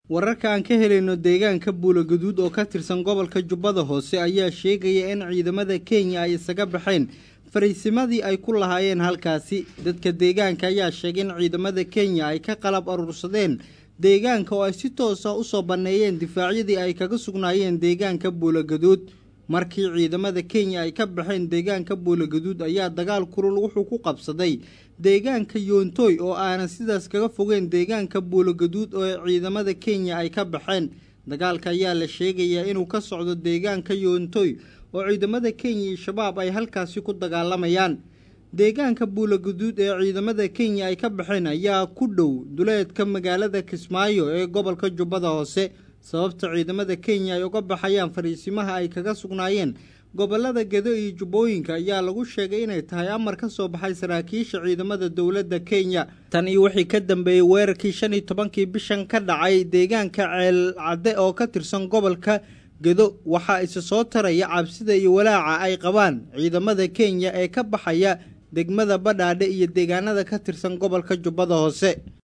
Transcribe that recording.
wararka aan ka helayno deegaanka buulogaduud oo ka tirsan gobolka jubbada hoose ayaa sheegaya in ciidamada kenya ay isaga baxeen fariisimadii ay ku lahaayeen halkaasi dadka deegaanka ayaa sheegay in ciidamada kenya ay ka qalab aruursadeen deegaanka oo ay si toosa usoo banneeyeen difaacyadii ay kaga sugnaayeen deegaanka buulogaduud markii ciidamada kenya ay ka baxeen deegaanka buulogaduud ayaa dagaal kulul wuxuu ku qabsaday deegaanka yoontoy oo aanan sidaas kaga fogeen deegaanka buulogaduud oo ciidamada kenya ay ka baxeen dagaalka ayaa la sheegayaa inuu ka socdo deegaanka yoontoy oo ciidamada kenya iyo shabaab ay halkaasi ku dagaalamayaan deegaanka buulogaduud ee ciidamada kenya ay ka baxeen ayaa ku dhow duleedka magaalada kismaayo ee gobolka jubbada hoose sababta ciidamada kenya ay uga baxayaan fariisimaha ay kaga sugnaayeen gobolada gedo iyo jubbooyinka ayaa lagu sheegay inay tahay amar ka soo baxay saraakiisha ciidamada dowladda kenya tan iyo wixii ka dambeeyey weerarkii shan iyo tobankii bishan ka dhacay deegaanka ceel cadde oo ka tirsan gobolka gedo waxaa isa soo taraya cabsida iyo walaaca ay qabaan ciidamada kenya ee ka baxaya degmada badhaadhe iyo deegaanada ka tirsan gobolka jubbada hoose